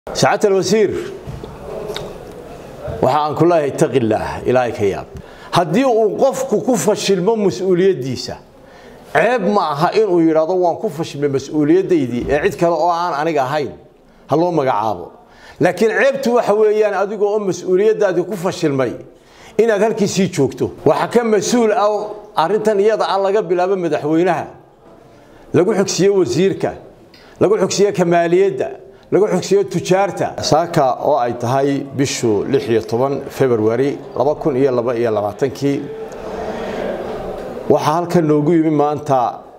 saacadta alwasiir waxa aan ku leeyahay taqi illaah ilaahay ka yaab haddii uu qofku ku fashilmo mas-uuliyaddiisa ceeb ma aha inuu yidhaahdo waan ku fashilmay mas-uuliyaddaydii ee cid kale oo aan aniga ahayn ha loo magacaabo laakiin ceebtu waxa weeyaan adiga oo mas-uuliyaddaadii ku fashilmay inaad halkiisii joogto waxa ka mas-uul ah arrintan iyada ah laga bilaabo madaxweynaha lagu xogsiiyo wasiirka lagu xogsiiyo kamaaliyadda lagu xogsiiyo tujaarta saaka oo ay tahay bishu lix iyo toban februari laba kun iyo laba iyo labaatankii waxaa halkan noogu yimi maanta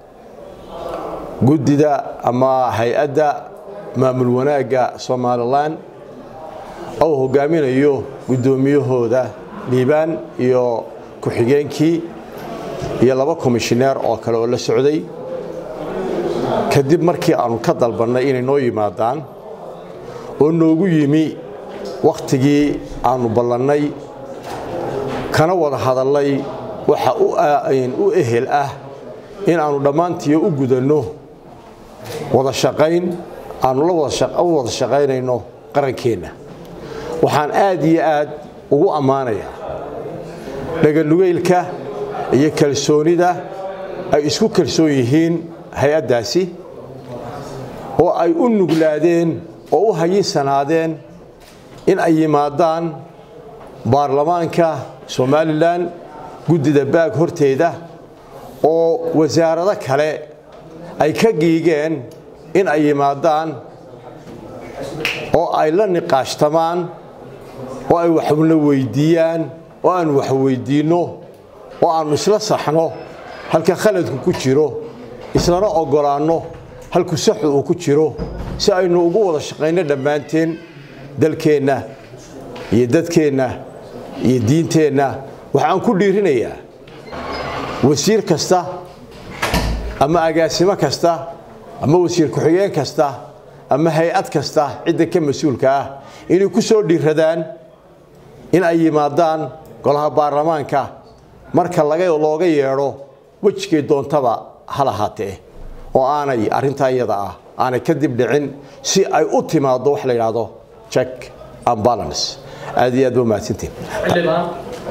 guddida ama hay-adda maamul wanaagga somalilan oo hogaaminayo guddoomiyahooda liibaan iyo ku-xigeenkii iyo laba komishineer oo kale oo la socday kadib markii aanu ka dalbannay inay noo yimaadaan oo noogu yimi wakhtigii aanu ballannay kana wada hadallay waxa u ehel ah in aanu dhammaantiiyo u gudanno wada shaqayn aanu la wada shaqaynayno qarankeenna waxaan aad iyo aad ugu ammaanayaa dhaganugeylka iyo kalsoonida ay isku kalsoon yihiin hay-addaasi oo ay u nuglaadeen oo u hayinsanaadeen in ay yimaadaan baarlamaanka somalilan guddida baag horteeda oo wasaarado kale ay ka giigeen in ay yimaadaan oo ay la niqaashtamaan oo ay waxna weydiiyaan oo aanu wax weydiinno oo aanu isla saxno halka khaladku ku jiro islana oggolaanno halku saxu uu ku jiro si aynu ugu wada shaqayno dhammaanteen dalkeenna iyo dadkeenna iyo diinteenna waxaan ku dhiirinayaa wasiir kasta ama agaasimo kasta ama wasiir ku-xigeen kasta ama hay-ad kasta cidda ka mas-uulka ah inay ku soo dhiiradaan in ay yimaadaan golaha baarlamaanka marka looga yeedho wejigay doontaba ha lahaatee oo aanay arrintaa iyada ah aanay kadib dhicin si ay u timaaddo wax la yidhaahdo check and balance aad iyo aad ba mahadsantiin xildhibaan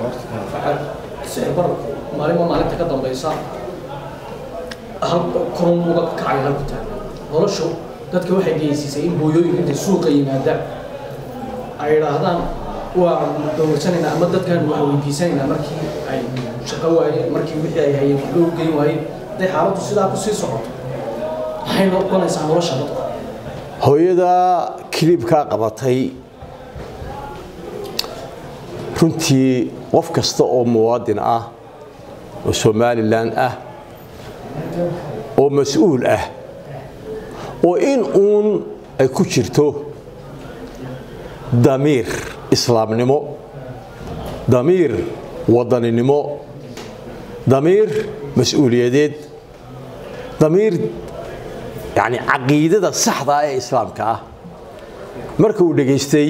sicir bararku maalinba maalinta ka dambaysa hal korun uga kacay halku taagan noloshu dadka waxay geysiisay in hooyooyinku intay suuqa yimaadaan ay idhaahdaan waa dowladsanaynaa ama dadkan waa weydiisanaynaa markii ay shaqo waayeen markii wixii ay hayeen waxba u geyn waayeen hadday xaaladdu sidaa ku sii socoto maxay noqonaysaa nolosha dadku hooyada kilibkaa qabatay runtii qof kasta oo muwaadin ah oo somalilan ah oo mas-uul ah oo in uun ay ku jirto damiir islaamnimo damiir wadaninimo damiir mas-uuliyadeed damiir yani caqiidada saxda ah ee islaamka ah marka uu dhegaystay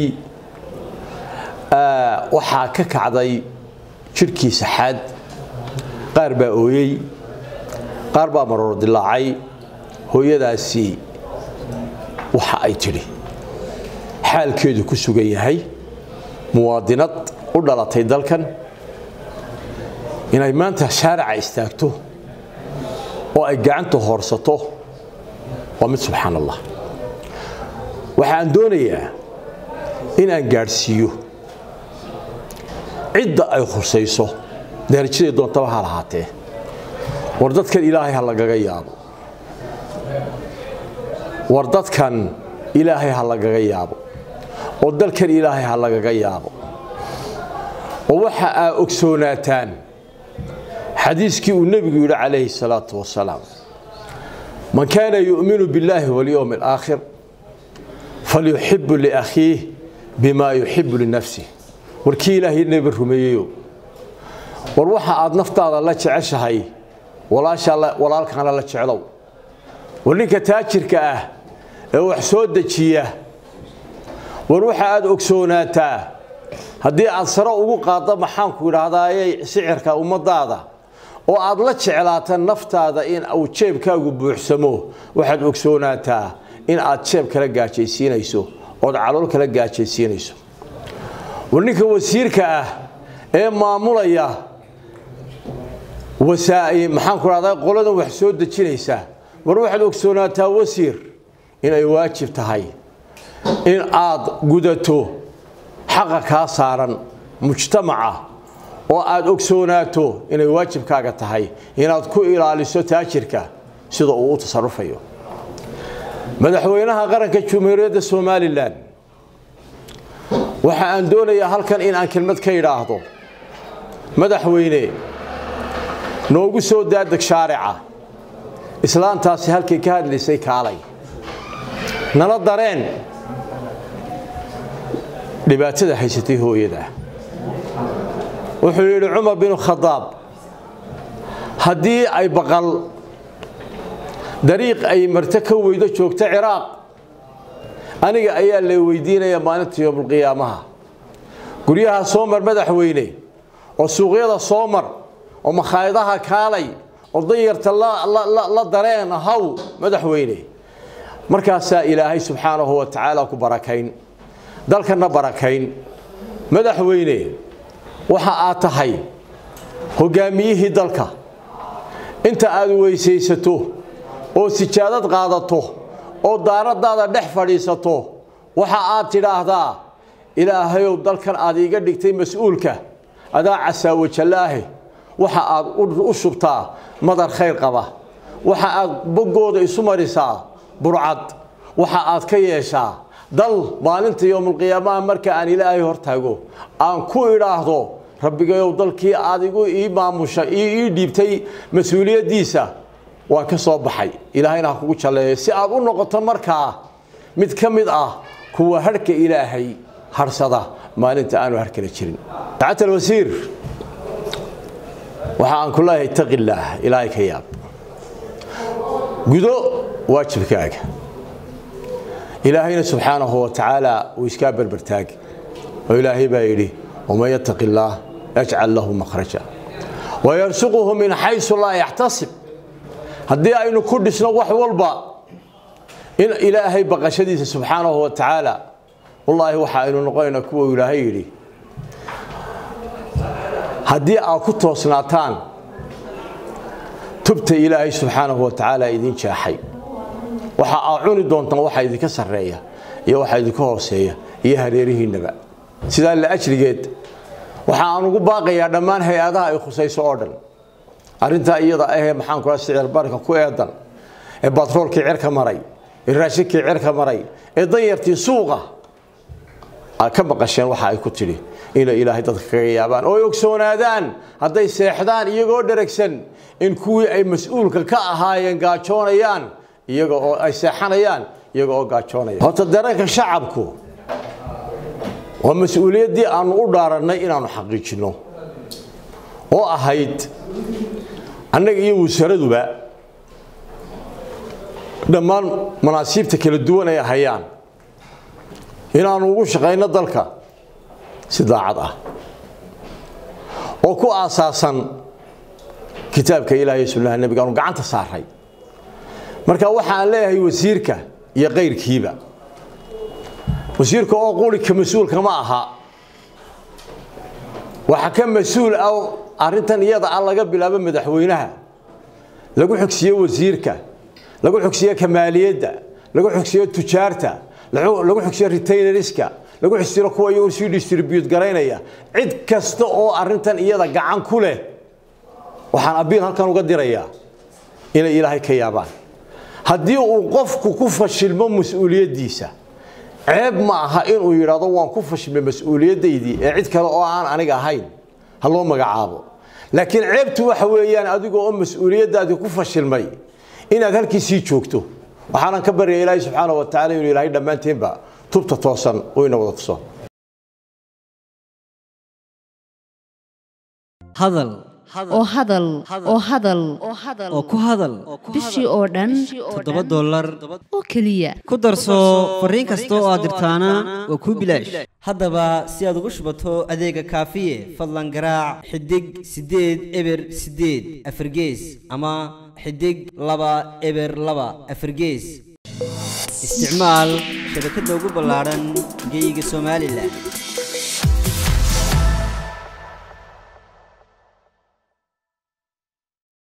waxaa ka kacday jidhkii saxaad qaar baa ooyey qaar baa maroor dilaacay hooyadaasi waxa ay tidhi xaalkeedu ku sugan yahay muwaadinad u dhalatay dalkan inay maanta shaarica istaagto oo ay gacanta hoorsato waa mid subxaan allah waxaan doonayaa in aan gaadhsiiyo cidda ay khusayso darajaday doontaba ha lahaatee war dadkan ilaahay ha lagaga yaabo war dadkan ilaahay ha lagaga yaabo oo dalkan ilaahay ha lagaga yaabo oo waxa aa ogsoonaataan xadiiskii uu nebigu yidhi calayhi salaatu wasalaam man kaana yu'minu biاllaahi walyowmi alaakhir falyuxibu liakhiih bima yuxibu linafsih warkii ilaahay nebi rumeeyeyo war waxa aad naftaada la jeceshahay walaalkaana la jeclow war ninka taajirka ah ee wax soo dejiya war waxa aad ogsoonaataa haddii aad sare ugu qaaddo maxaanku idhaahdaaye sicirka ummadaada oo aad la jeclaata naftaada in uu jeebkaagu buuxsamo waxaad ogsoonaataa in aad jeeb kala gaajaysiinayso ood calool kala gaajaysiinayso war ninka wasiirka ah ee maamulaya maxaan ku dhahdaa qoladan wax soo dejinaysa war waxaad ogsoonaataa wasiir inay waajib tahay in aad gudato xaqa kaa saaran mujtamaca oo aad ogsoonaato inay waajibkaaga tahay inaad ku ilaaliso taajirka sida uu u tasarufayo madaxweynaha qaranka jumhuuriyadda somalilan waxa aan doonayaa halkan in aan kelmad ka idhaahdo madaxweyne noogu soo daadeg shaarica islaantaasi halkay ka hadlaysay kaalay nala dareen dhibaatada haysatay hooyada wuxuu yidhi cumar binu khadaab haddii ay baqal dariiq ay marto ka weydo joogto ciraaq aniga ayaa la weydiinaya maalinta yoomulqiyaamaha guryaha soo mar madaxweyne oo suuqyada soo mar oo makhaayadaha kaalay oo danyarta la dareen haw madaxweyne markaasaa ilaahay subxaanahu wa tacaala ku barakayn dalkana barakayn madaxweyne waxa aad tahay hogaamiyihii dalka inta aad weysaysato oo sijaadad qaadato oo daaradaada dhex fadhiisato waxa aad tidhaahdaa ilaahayow dalkan aad iiga dhigtay mas-uulka adaa casaawajallaahe waxa aad u shubtaa madar khayr qaba waxa aad boggooda isu marisaa burcad waxa aad ka yeeshaa dal maalinta yowmulqiyaamaha marka aan ilaahay hortaago aan ku idhaahdo rabbigayow dalkii aad igu ii maamusha ii dhiibtay mas-uuliyaddiisa waan ka soo baxay ilaahayna ha kugu jalleeyo si aad u noqoto markaa mid ka mid ah kuwa harhka ilaahay harsada maalinta aanu harkala jirin sacat alwasiir waxa aan ku leeyahay taqillaah ilaahay ka yaab gudo waajibkaaga ilaahayna subxaanahu wa tacaala uu iskaa berbertaag oo ilaahay baa yidhi waman yattaqi illaah yajcal lahu makhraja wayarsuquhu min xaysu laa yaxtasib haddii aynu ku dhisno wax walba in ilaahay baqashadiisa subxaanahu wa tacaala wallaahi waxa aynu noqonaynaa kuwa ilaahay yidhi haddii aad ku toosnaataan tubta ilaahay subxaanahu wa tacaala idin jeexay waxa aad cuni doontaan waxa idinka sarreeya iyo waxa idinka hooseeya iyo hareerihiinnaba sidaa la ajrigeed waxa aan ugu baaqayaa dhammaan hay-adaha ay khusayso oo dhan arrintaa iyada ahee maxaan kula sicir barka ku eedan ee batroolkii cirka maray ee raashinkii cirka maray ee danyartii suuqa aad ka maqasheen waxa ay ku tidhi inay ilaahay dadka kaga yaabaan oo ay ogsoonaadaan hadday seexdaan iyagoo dheragsan in kuwii ay mas-uulka ka ahaayeen gaajoonayaan iyaga oo ay seexanayaan iyaga oo gaajoonaya horta dareenka shacabku waa mas-uuliyaddii aanu u dhaarannay inaanu xaqiijinno oo ahayd annaga iyo wasaraduba dhammaan manaasiibta kala duwan ay hayaan inaanu ugu shaqayno dalka si daacad ah oo ku aasaasan kitaabka ilaah iyo sunnaha nebiga aanu gacanta saaray marka waxaan leeyahay wasiirka iyo kayrkiiba wasiirka oo qulika mas-uulka ma aha waxa ka mas-uul ah arrintan iyada ah laga bilaabo madaxweynaha lagu xogsiye wasiirka lagu xogsiye kamaaliyadda lagu xogsiye tujaarta lagu xogsiye retailerska lagu xogsiyo kuwa iyagu sii distribute garaynaya cid kasta oo arrintan iyada gacan ku leh waxaan abiil halkan uga dirayaa inay ilaahay ka yaabaan haddii uu qofku ku fashilmo mas-uuliyaddiisa ceeb ma aha inuu yidhaahdo waan ku fashilmay mas-uuliyaddaydii ee cid kale oo aan aniga ahayn ha loo magacaabo laakiin ceebtu waxa weeyaan adigoo oo mas-uuliyaddaadii ku fashilmay inaad halkiisii joogto waxaanan ka baryaya ilaahay subxaana wa tacala inuu ilaahay dhammaanteenba tubta toosan oo ina wada tuso hadal oo hadal oo hadal oo ku hadal bishii oo dhan toddoba dollar oo keliya ku darso fariin kasta oo aad dirtaana waa kuu bilaash haddaba si aad ugu shubato adeega kaafiye fadlan garaac xidig siddeed eber siddeed afargees ama xidig laba eber laba afargees isticmaal shabakadda ugu ballaadhan geeyiga somalilan